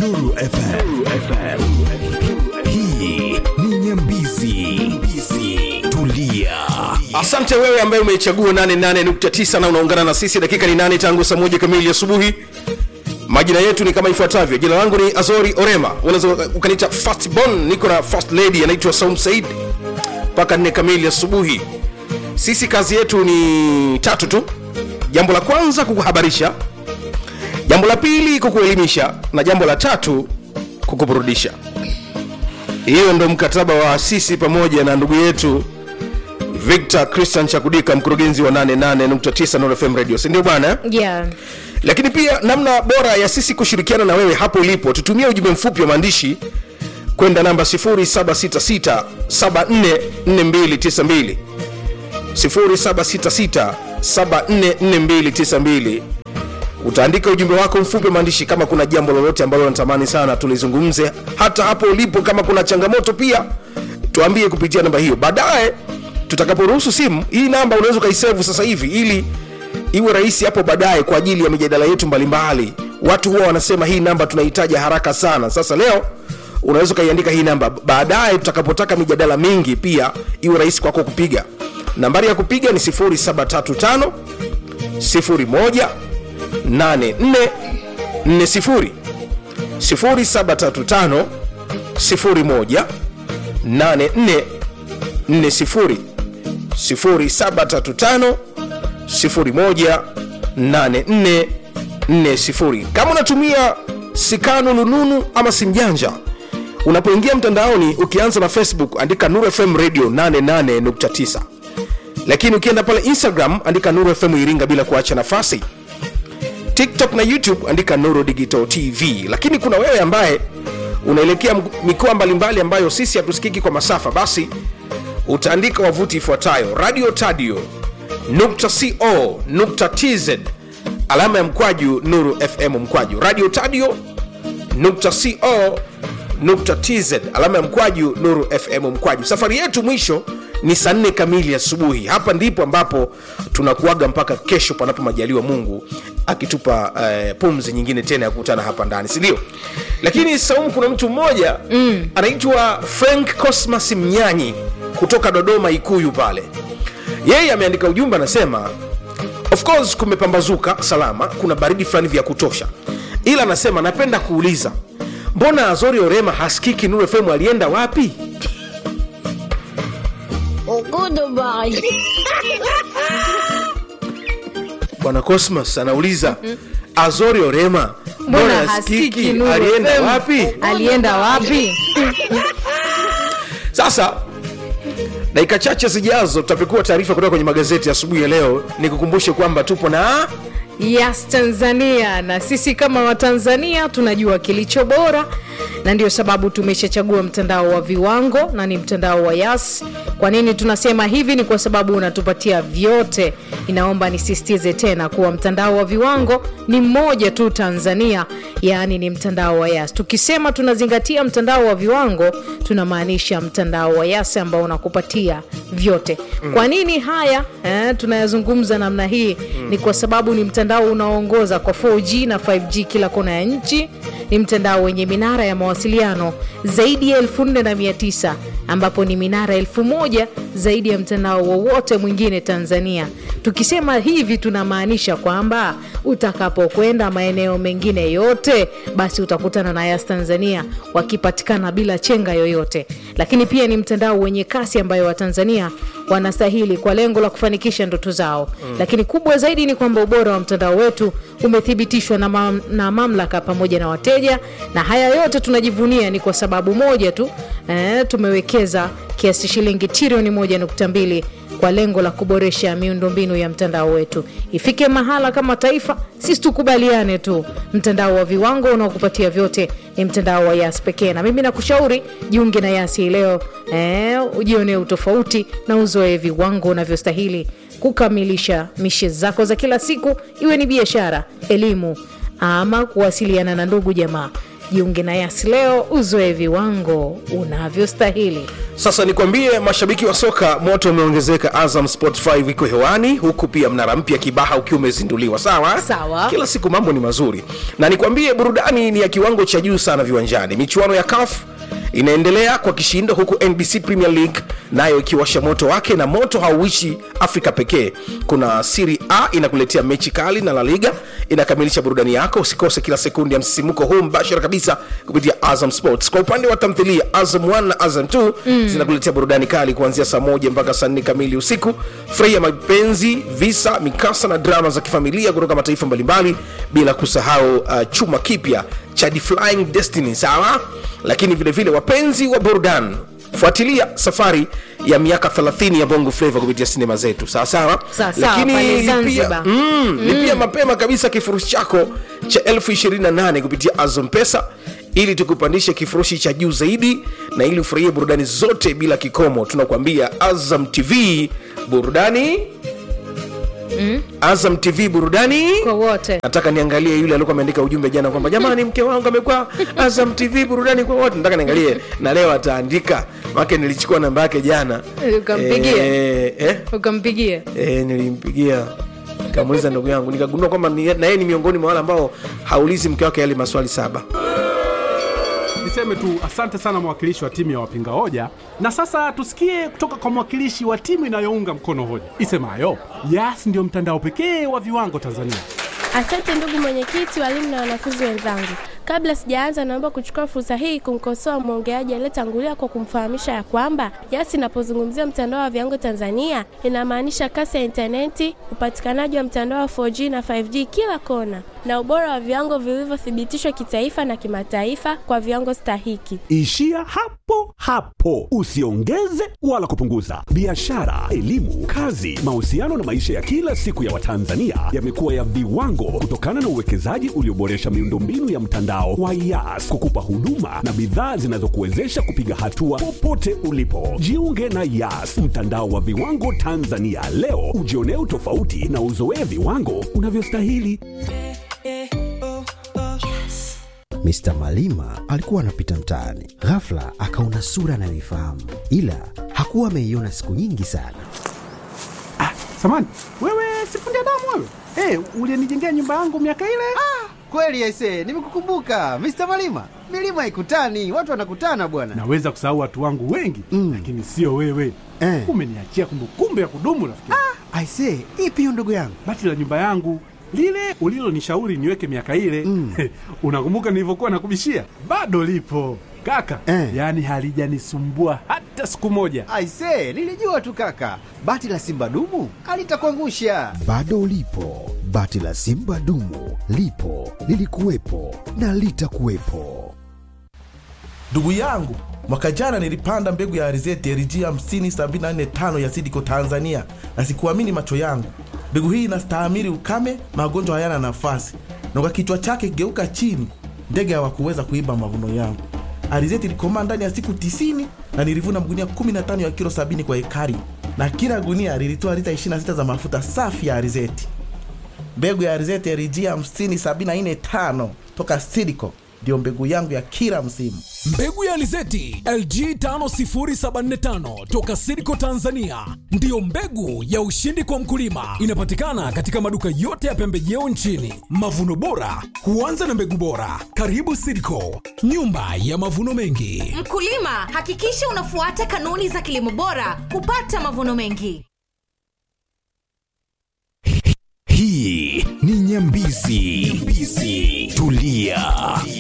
Nuru FM. Hii ni Nyambizi. Nyambizi. Tulia. Asante wewe ambaye umechagua 88.9 na unaungana na sisi. Dakika ni nane tangu saa moja kamili asubuhi. Majina yetu ni kama ifuatavyo. Jina langu ni Azori Orema, unaweza ukaniita Fastborn. Niko na first lady anaitwa Saum Said mpaka nne kamili asubuhi. Sisi kazi yetu ni tatu tu. Jambo la kwanza kukuhabarisha, jambo la pili kukuelimisha, na jambo la tatu kukuburudisha. Hiyo ndo mkataba wa sisi pamoja na ndugu yetu Victor Christian Chakudika, mkurugenzi wa 88.9 Nuru FM Radio, si ndio bwana? yeah. Lakini pia namna bora ya sisi kushirikiana na wewe hapo ulipo, tutumie ujumbe mfupi wa maandishi kwenda namba 0766744292 0766744292 utaandika ujumbe wako mfupi wa maandishi kama kuna jambo lolote ambalo unatamani sana tulizungumze hata hapo ulipo kama kuna changamoto pia tuambie kupitia namba hiyo baadaye tutakaporuhusu simu hii namba unaweza ukaisevu sasa hivi ili iwe rahisi hapo baadaye kwa ajili ya mijadala yetu mbalimbali watu huwa wanasema hii namba tunahitaji haraka sana sasa leo unaweza ukaiandika hii namba baadaye tutakapotaka mijadala mingi pia iwe rahisi kwako kupiga nambari ya kupiga ni 0735 01 8440 0735 01 8440 0735 018440 kama unatumia sikano lununu ama simjanja unapoingia mtandaoni ukianza na facebook andika nuru fm radio 88.9 lakini ukienda pale instagram andika nuru fm iringa bila kuacha nafasi tiktok na youtube andika nuru digital tv lakini kuna wewe ambaye unaelekea mk- mikoa mbalimbali ambayo sisi hatusikiki kwa masafa basi utaandika wavuti ifuatayo radio tadio nukta co nukta tz alama ya mkwaju nuru fm mkwaju radio tadio nukta co nukta tz alama ya mkwaju nuru fm mkwaju safari yetu mwisho ni saa nne kamili asubuhi hapa ndipo ambapo tunakuaga mpaka kesho panapo majaliwa mungu akitupa uh, pumzi nyingine tena ya kukutana hapa ndani sindio lakini saumu kuna mtu mmoja mm. anaitwa frank cosmas mnyanyi kutoka dodoma ikuyu pale yeye ameandika ujumbe anasema of course kumepambazuka salama kuna baridi fulani vya kutosha ila anasema napenda kuuliza mbona azori orema hasikiki nuru fm alienda wapi Goodbye. bwana cosmas anauliza azori orema mbona hasikiki Nuru alienda FM? wapi alienda wapi sasa dakika chache zijazo tutapekua taarifa kutoka kwenye magazeti ya asubuhi ya leo nikukumbushe kwamba tupo na yes tanzania na sisi kama watanzania tunajua kilicho bora na ndio sababu tumeshachagua mtandao wa viwango na ni mtandao wa yas kwa nini tunasema hivi ni kwa sababu unatupatia vyote inaomba nisisitize tena kuwa mtandao wa viwango ni mmoja tu tanzania yaani ni mtandao wa yas tukisema tunazingatia mtandao wa viwango tunamaanisha mtandao wa yas ambao unakupatia vyote kwa nini haya eh, tunayazungumza namna hii ni kwa sababu ni mtandao unaoongoza kwa 4g na 5g kila kona ya nchi ni mtandao wenye minara ya mawasiliano zaidi ya 4900 ambapo ni minara 1000 zaidi ya mtandao wowote mwingine tanzania tukisema hivi tunamaanisha kwamba utakapokwenda maeneo mengine yote basi utakutana na yas tanzania wakipatikana bila chenga yoyote lakini pia ni mtandao wenye kasi ambayo watanzania wanastahili kwa lengo la kufanikisha ndoto zao mm. lakini kubwa zaidi ni kwamba ubora wa mtandao wetu umethibitishwa na, mam, na mamlaka pamoja na wateja na haya yote tunajivunia ni kwa sababu moja tu eh, tumewekeza kiasi shilingi trilioni 1.2 kwa lengo la kuboresha miundombinu ya mtandao wetu ifike mahala kama taifa sisi tukubaliane tu mtandao wa viwango unaokupatia vyote ni mtandao wa yas pekee na mimi nakushauri jiunge na yasi leo eh, ujionee utofauti na uzoe viwango unavyostahili kukamilisha mishe zako za kila siku iwe ni biashara elimu ama kuwasiliana na ndugu jamaa jiunge na yas leo uzoe viwango unavyostahili sasa nikwambie mashabiki wa soka moto umeongezeka azam sport 5 iko hewani huku pia mnara mpya kibaha ukiwa umezinduliwa sawa Sawa. kila siku mambo ni mazuri na nikwambie burudani ni ya kiwango cha juu sana viwanjani michuano ya kaf inaendelea kwa kishindo huku nbc premier league nayo ikiwasha moto wake na moto hauishi afrika pekee kuna siri a inakuletea mechi kali na la liga inakamilisha burudani yako usikose kila sekundi ya msisimuko huu mbashara kabisa kupitia azam sports kwa upande wa tamthilia azam 1 na azam 2 mm. zinakuletea burudani kali kuanzia saa moja mpaka saa nne kamili usiku furahia mapenzi visa mikasa na drama za kifamilia kutoka mataifa mbalimbali bila kusahau uh, chuma kipya cha The flying destiny sawa lakini vile vile wapenzi wa burudani fuatilia safari ya miaka 30 ya bongo flavo kupitia sinema zetu sawa sawa Sawa, sawa, pale lakini Zanzibar. lipia, mm, lipia mapema kabisa kifurushi chako cha elfu 28 kupitia azam pesa ili tukupandishe kifurushi cha juu zaidi na ili ufurahie burudani zote bila kikomo tunakuambia azam tv burudani mm. azam tv burudani kwa wote nataka niangalie yule alikuwa ameandika ujumbe jana kwamba jamani mke wangu amekuwa azam tv burudani kwa wote nataka niangalie na leo ataandika make nilichukua namba yake jana Ukampigia? eh, eh, ukampigia eh, nilimpigia nikamuuliza ndugu yangu nikagundua kwamba ni- na yeye ni miongoni mwa wale ambao haulizi mke wake yale maswali saba niseme tu asante sana mwakilishi wa timu ya wapinga hoja na sasa tusikie kutoka kwa mwakilishi wa timu inayounga mkono hoja isemayo yas ndio mtandao pekee wa viwango tanzania Asante ndugu mwenyekiti, walimu na wanafunzi wenzangu. Kabla sijaanza, naomba kuchukua fursa hii kumkosoa mwongeaji aliyetangulia kwa kumfahamisha ya kwamba YAS inapozungumzia mtandao wa viwango Tanzania inamaanisha kasi ya intaneti, upatikanaji wa mtandao wa 4G na 5G kila kona, na ubora wa viwango vilivyothibitishwa kitaifa na kimataifa kwa viwango stahiki. Ishia hapo hapo, usiongeze wala kupunguza. Biashara, elimu, kazi, mahusiano na maisha ya kila siku ya Watanzania yamekuwa ya viwango kutokana na uwekezaji ulioboresha miundombinu ya mtandao wa YAS kukupa huduma na bidhaa zinazokuwezesha kupiga hatua popote ulipo. Jiunge na YAS, mtandao wa viwango Tanzania leo, ujionee utofauti na uzoee viwango unavyostahili. Mr. Malima alikuwa anapita mtaani, ghafla akaona sura anayoifahamu, ila hakuwa ameiona siku nyingi sana. samani wewe sifundi damu wewe hey, ulienijengea nyumba yangu miaka ile Kweli aise, nimekukumbuka Mr. Malima. Milima ikutani, watu wanakutana bwana. naweza kusahau watu wangu wengi Mm. lakini sio wewe Eh. umeniachia kumbukumbu ya kudumu rafiki yangu. Aise, ipi hiyo ndugu yangu? bati la nyumba yangu lile ulilonishauri niweke miaka ile Mm. unakumbuka nilivyokuwa nakubishia bado lipo kaka Eh. yaani halijanisumbua hata siku moja Aise, nilijua tu kaka. Bati la Simba dumu alitakuangusha. Bado ulipo, bati la Simba dumu lipo, lilikuwepo na litakuwepo. Ndugu yangu, mwaka jana nilipanda mbegu ya alizeti LG 50745 ya Sidiko Tanzania, na sikuamini macho yangu. Mbegu hii inastahimili ukame, magonjwa hayana nafasi, na kwa kichwa chake geuka chini, ndege hawakuweza kuiba mavuno yangu. Alizeti ilikomaa ndani ya siku 90 na nilivuna magunia 15 ya kilo 70 kwa ekari, na kila gunia lilitoa lita 26 za mafuta safi ya alizeti. Mbegu ya alizeti LG 50745 toka Sidiko ndio mbegu yangu ya kila msimu. mbegu ya alizeti lg 50745 toka siriko tanzania ndiyo mbegu ya ushindi kwa mkulima inapatikana katika maduka yote ya pembejeo nchini mavuno bora huanza na mbegu bora karibu siriko nyumba ya mavuno mengi Mkulima, hakikisha unafuata kanuni za kilimo bora kupata mavuno mengi. hii ni nyambizi, nyambizi. tulia